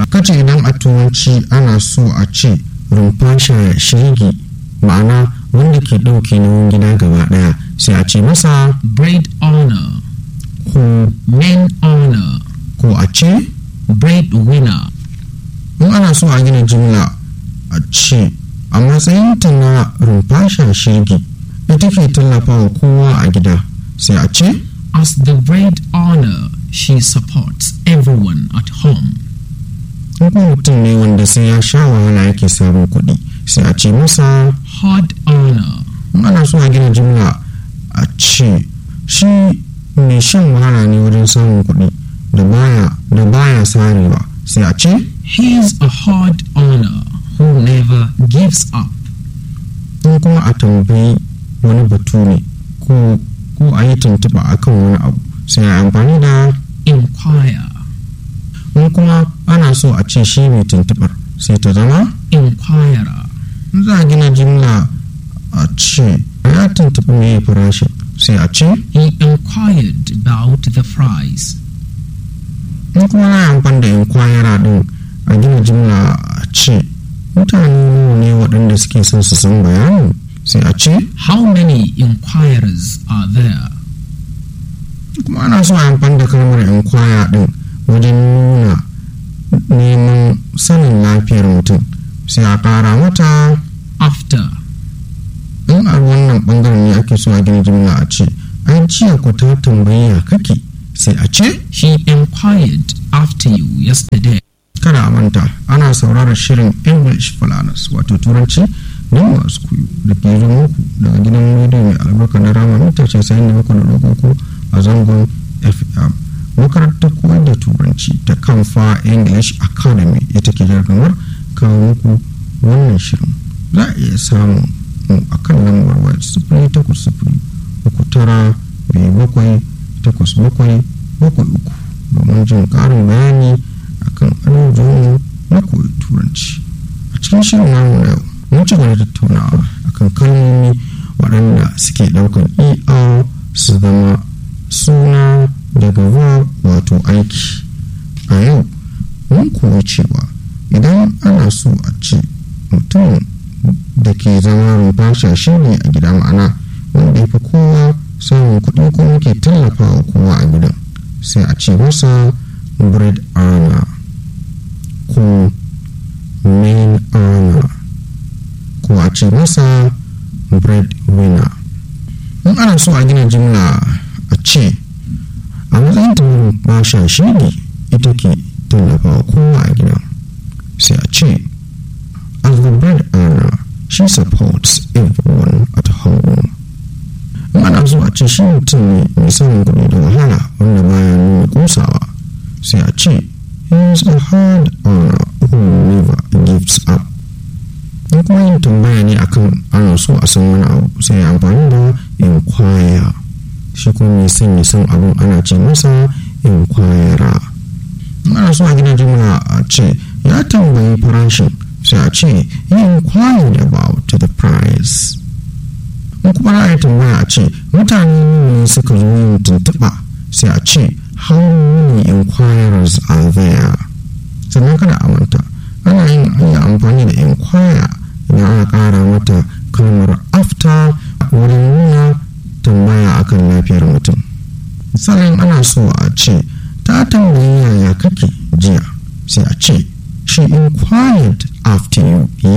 kace idan a turanci ana so a ce rumfasha shege ma'ana wanda ke ɗauke nauyin gida gaba ɗaya sai a ce masa bread owner, ko main owner, ko a ce breadwinner, in ana so a gina jimla a ce a matsayinta na rumfasha shege ita ke tallafawa kowa a gida sai a ce As the bread owner, she supports everyone at home. in kuma mutum ne wanda sai ya sha wahala yake samun kuɗi sai a ce masa Hard owner, in ana so a gina jimla a ce shi mai shan wahala ne wajen samun kuɗi da baya da baya sarewa sai a ce he's a hard owner who never gives up. in kuma a tambayi wani batu ne ko ko a yi tuntuɓa akan wani abu sai a amfani da Inquire, in kuma ana so a ce shi mai tuntuɓar sai ta zama inquirer, in za a gina jimla a ce ya tuntuɓi mai farashin sai a ce he inquired about the price. in kuma na yi amfani da inkwayara din a gina jimla a ce mutane nawa ne waɗanda suke son su san bayanin sai a ce How many inquirers are there? kuma ana so a yi amfani da kalmar inkwaya din wajen nuna neman sanin lafiyar mutum sai a ƙara mata After, in a wannan ɓangaren ne ake so a gina jimla a ce ai jiya ku ta tambayi ya kake sai a ce he inquired after you yesterday. kada a manta ana sauraron shirin english falanas wato turanci don masu koyo da ke zo muku daga gidan rediyo mai albarka na rama mita casa'in da bakwai da ɗaukar a zangon fm makarantar koyar da turanci ta kamfa english academy ita ke jargamar kawo muku wannan shirin za a iya samun mu a kan lambar waya sifiri takwas sifiri uku tara biyu bakwai takwas bakwai bakwai uku domin jin ƙarin bayani akan abubuwan na koyi turanci a cikin shirin namu na yau mun ci gaba da tattaunawa akan kalmomi waɗanda suke ɗaukar er su zama suna daga verb wato aiki a yau mun koyi cewa idan ana so a ce mutum da ke zama rumfasha shi ne a gida ma'ana wanda ya fi kowa samun kuɗi ko muke tallafawa kowa a gidan sai a ce masa bread earner ko main earner ko a ce masa bread winner in ana so a gina jimla a ce a matsayin ta basha shi ne ita ke tallafawa kowa a gida sai a ce as the bread earner she supports everyone at home in ana so a ce shi mutum ne mai samun kuɗi da wahala wanda baya nuna kusawa sai a ce he is a hard earner who never gives up in kuma yin tambaya ne akan ana so a san wani abu sai amfani da inquire shi kuma mai son ya san abin ana ce masa inquire in ana so a gina jimla a ce ya tambayi farashin sai a ce he inquired about the price in kuma za a yi tambaya a ce mutane ne suka zo yin tuntuɓa sai a ce how many inquirers are there sannan kada a manta ana yin iya amfani da inquire idan aka ƙara mata kalmar after wurin nuna tambaya akan lafiyar mutum misalin ana so a ce ta tambayi yaya kake jiya sai a ce she inquired after you